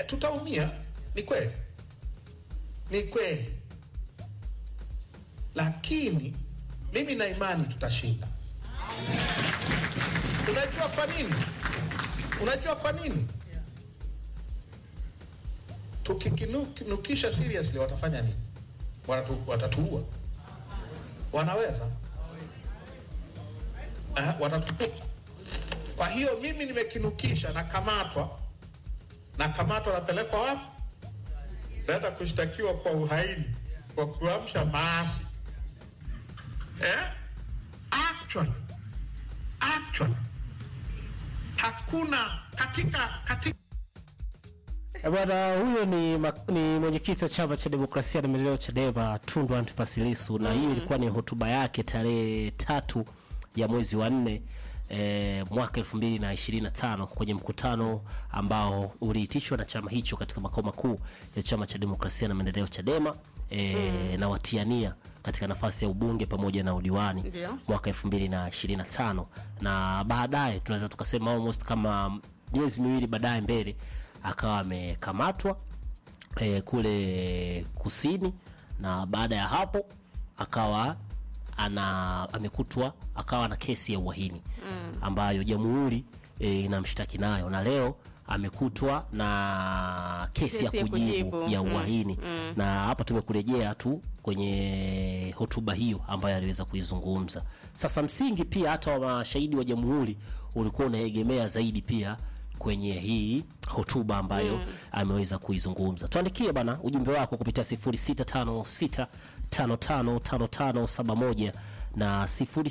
tutaumia, ni kweli, ni kweli, lakini mimi na imani tutashinda. Unajua kwa nini? Unajua kwa nini? Tukikinukisha seriously, watafanya nini? Watatu, watatuua? Wanaweza? Uh, watatuua. Kwa hiyo mimi nimekinukisha, nakamatwa, nakamatwa, napelekwa wapi? Naenda kushtakiwa kwa uhaini, kwa kuamsha maasi eh? Actually, actually hakuna katika katika Eh, Bwana huyo ni, ma- ni mwenyekiti wa chama cha demokrasia na maendeleo Chadema Tundu Antipas Lissu na hiyo ilikuwa ni hotuba yake tarehe tatu ya mwezi wa nne eh, mwaka elfu mbili na ishirini na tano kwenye mkutano ambao uliitishwa na chama hicho katika makao makuu ya chama cha demokrasia na maendeleo Chadema eh, na watiania katika nafasi ya ubunge pamoja na udiwani Ndio. mwaka elfu mbili na ishirini na tano na baadaye tunaweza tukasema almost kama miezi miwili baadaye mbele akawa amekamatwa e, kule kusini na baada ya hapo akawa ana amekutwa akawa na kesi ya uhaini mm. ambayo jamhuri e, inamshtaki nayo na leo amekutwa na kesi, Kesi ya ya kujibu kujibu. ya Mm. uhaini na hapa tumekurejea tu kwenye hotuba hiyo ambayo aliweza kuizungumza. Sasa msingi pia hata wa mashahidi wa jamhuri ulikuwa unaegemea zaidi pia kwenye hii hotuba ambayo ameweza kuizungumza. Tuandikie bana ujumbe wako kupitia 0656555571 na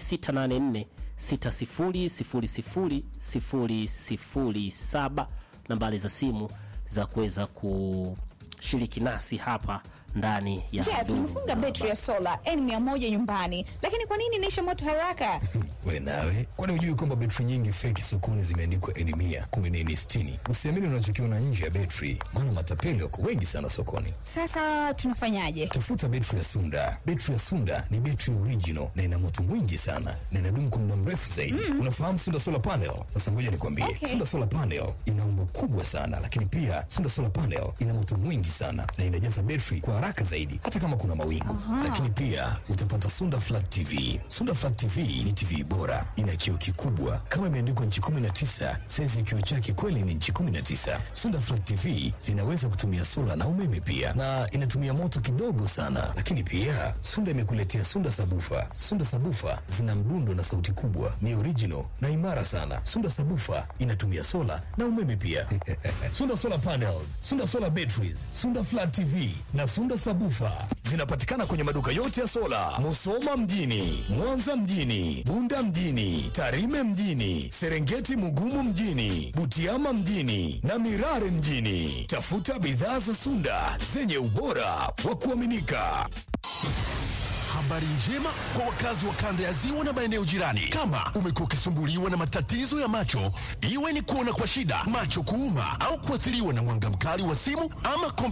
0684600007 nambari za simu za kuweza kushiriki nasi hapa ndani ya Jeff, Duru nimefunga za betri ya sola N100 nyumbani, lakini kwa nini inaisha moto haraka? we nawe kwani hujui kwamba betri nyingi feki sokoni zimeandikwa eni mia kumi na eni sitini usiamini unachokiona nje ya betri maana matapeli wako wengi sana sokoni Sasa tunafanyaje? tafuta betri ya sunda betri ya sunda ni betri original na ina moto mwingi sana na inadumu kwa muda mrefu zaidi unafahamu sunda solar panel sasa ngoja nikwambie Okay. sunda solar panel ina umbo kubwa sana lakini pia sunda solar panel ina moto mwingi sana na inajaza betri kwa haraka zaidi hata kama kuna mawingu lakini pia utapata sunda flat tv sunda flat tv ni tv bora ina kioo kikubwa kama imeandikwa nchi 19 saizi ya kioo chake kweli ni nchi 19 sunda flat tv zinaweza kutumia sola na umeme pia na inatumia moto kidogo sana lakini pia sunda imekuletea sunda sabufa sunda sabufa zina mdundo na sauti kubwa ni original na imara sana sunda sabufa inatumia sola na umeme pia sunda solar panels sunda solar batteries sunda flat tv na sunda sabufa zinapatikana kwenye maduka yote ya sola musoma mjini mwanza mjini bunda mjini tarime mjini serengeti mugumu mjini butiama mjini na mirare mjini tafuta bidhaa za sunda zenye ubora wa kuaminika Habari njema kwa wakazi wa kanda ya ziwa na maeneo jirani. Kama umekuwa ukisumbuliwa na matatizo ya macho, iwe ni kuona kwa shida, macho kuuma, au kuathiriwa na mwanga mkali wa simu ama kompyuta